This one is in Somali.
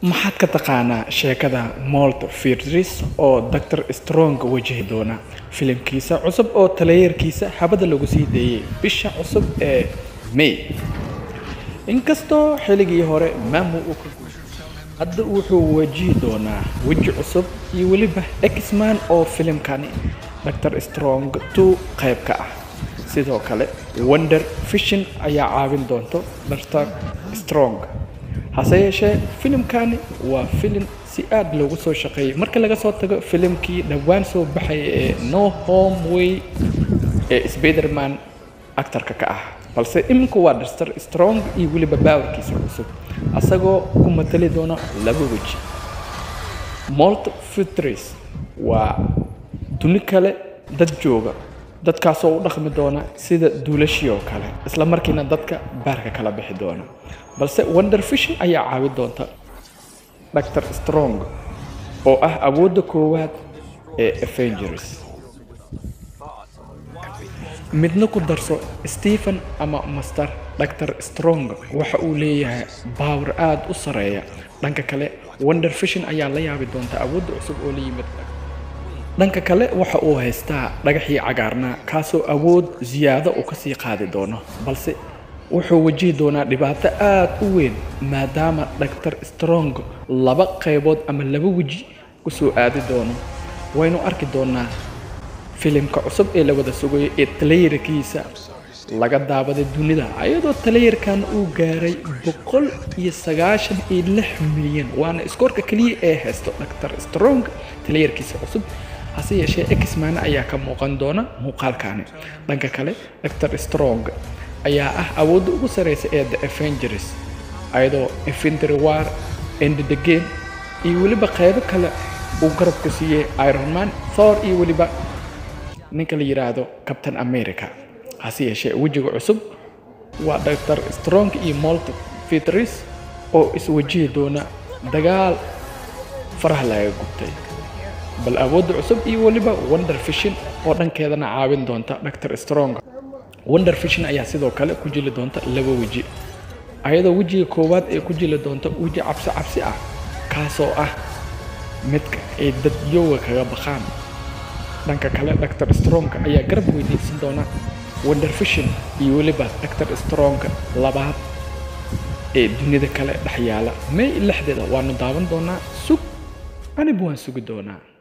maxaad ka taqaanaa sheekada molt firdris oo dr strong wajahi doona filimkiisa cusub oo taleeyarkiisa habada lagu sii deeyey bisha cusub ee may inkastoo xilligii hore maamu uu ka hadda wuxuu wajihi doonaa weji cusub iyo weliba exman oo filimkani dr strong two qayb ka ah sidoo kale wonder fishin ayaa caawin doonto dr strong hase yeeshee filimkani waa filim si aad loogu soo shaqeeyey marka laga soo tago filimkii dhowaan soo baxaya ee no home way ee spiderman actarka ka ah balse iminku waa dr strong iyo weliba baawarkiisa cusub asagoo ku matali doona laba weji molt futris waa duni kale dad jooga dadkaasoo u dhaqmi doona sida duulashii oo kale isla markiina dadka baarka kala bixi doona balse wonder fishin ayaa caawi doonta dr strong oo ah awoodda koowaad ee avengers midna ku darso stephen ama master dr strong waxa uu leeyahay baawar aada u sareeya dhanka kale wonder fishin ayaa la yaabi doonta awoodda cusub oo la yimid dhanka kale waxa uu haystaa dhagaxii cagaarnaa kaasoo awood siyaado uu kasii qaadi doono balse wuxuu wajihi doonaa dhibaato aada u weyn maadaama dr strong laba qaybood ama laba weji kusoo aadi doono waynu arki doonaa filimka cusub ee la wada sugayo ee talayarkiisa laga daabaday dunida ayadoo talayarkan uu gaaray boqol iyo sagaashan iyo lix milyan waana iskoorka keliya ee haysto dr strong talayarkiisa cusub hase yeeshee exman ayaa ka muuqan doona muuqaalkani dhanka kale dr strong ayaa ah awoodda ugu sareysa ee the avengers ayadoo infantry war end the game iyo weliba qaybo kale uu garabku siiyey ironman thor iyo weliba ninka la yidhaahdo captain america hase yeeshee wejiga cusub waa dr strong iyo molt fitris oo iswajihi doona dagaal faraha laga gubtay bal awoodda cusub iyo weliba wonder fishin oo dhankeedana caawin doonta dr strong wonder fishin ayaa sidoo kale ku jili doonta laba weji ayadoo wejiga koowaad ee ku jili doonta weji cabsi cabsi ah kaasoo ah midka ay dadyooga kaga baqaan dhanka kale dr strong ayaa garab weydiisan doona wonder fishin iyo weliba dr strong labaad ee dunida kale dhex yaala may lixdeeda waanu daawan doonaa sug anibu waan sugi doonaa